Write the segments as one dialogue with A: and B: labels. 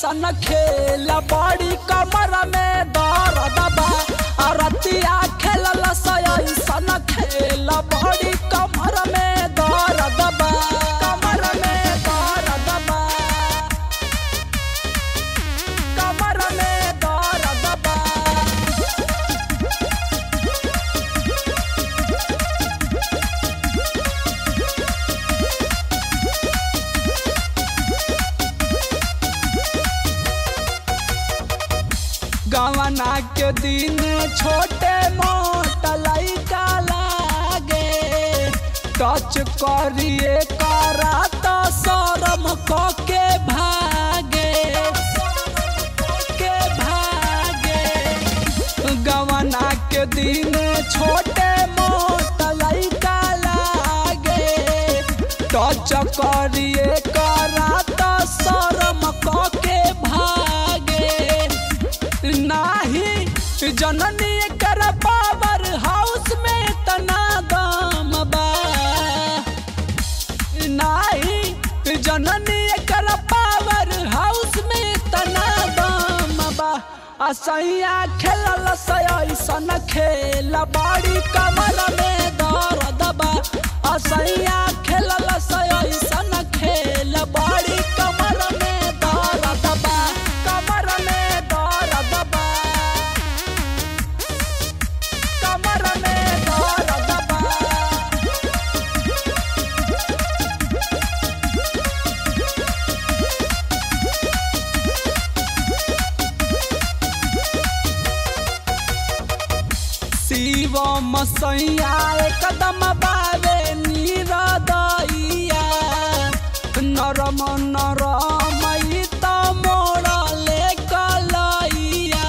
A: ऐसन खेल बड़ी कमर में दर्द बा अरतिया खेलल ऐसन खेल बड़ी कमर में दर्द बा कमर में दर्द बा कमर में दर्द बा गवना के दिन छोटे मोट लैका लागे टच करिए करा तो शरम क के भागे के भागे गवना के दिन छोटे मोट लैका लागे टच करिए करा तो शरम क के भागे नाही जननी कर पावर हाउस में तना दाम बा नाही जननी कर पावर हाउस में तना दाम बा असैया खेलल ऐसन खेल बाड़ी कमर में दर्द बा असैया खेलल ऐसन खेल बाड़ी कमर में दर्द बा कमर में दर्द बा कमर में दर्द बा शिव मसैया एकदम बाबे निरदैया नरम नरम ई त मोड़ले कलैया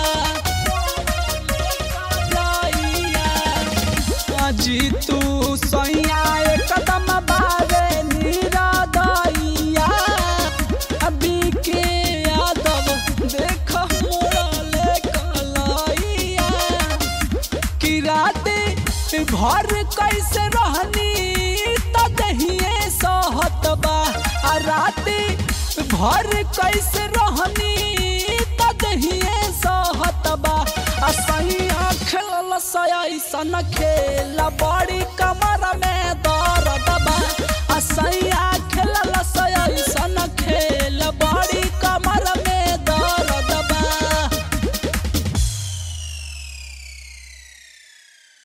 A: जी तू सैया एकदम बाबे निरदैया अभी के यादव देख मोड़ले कलैया कि राते घर कैसे रहनी त दहिए सहत बा आ राते घर कैसे रहनी त दहिए सहत बा आ सैया खेलल ऐसन खेल बड़ी कमा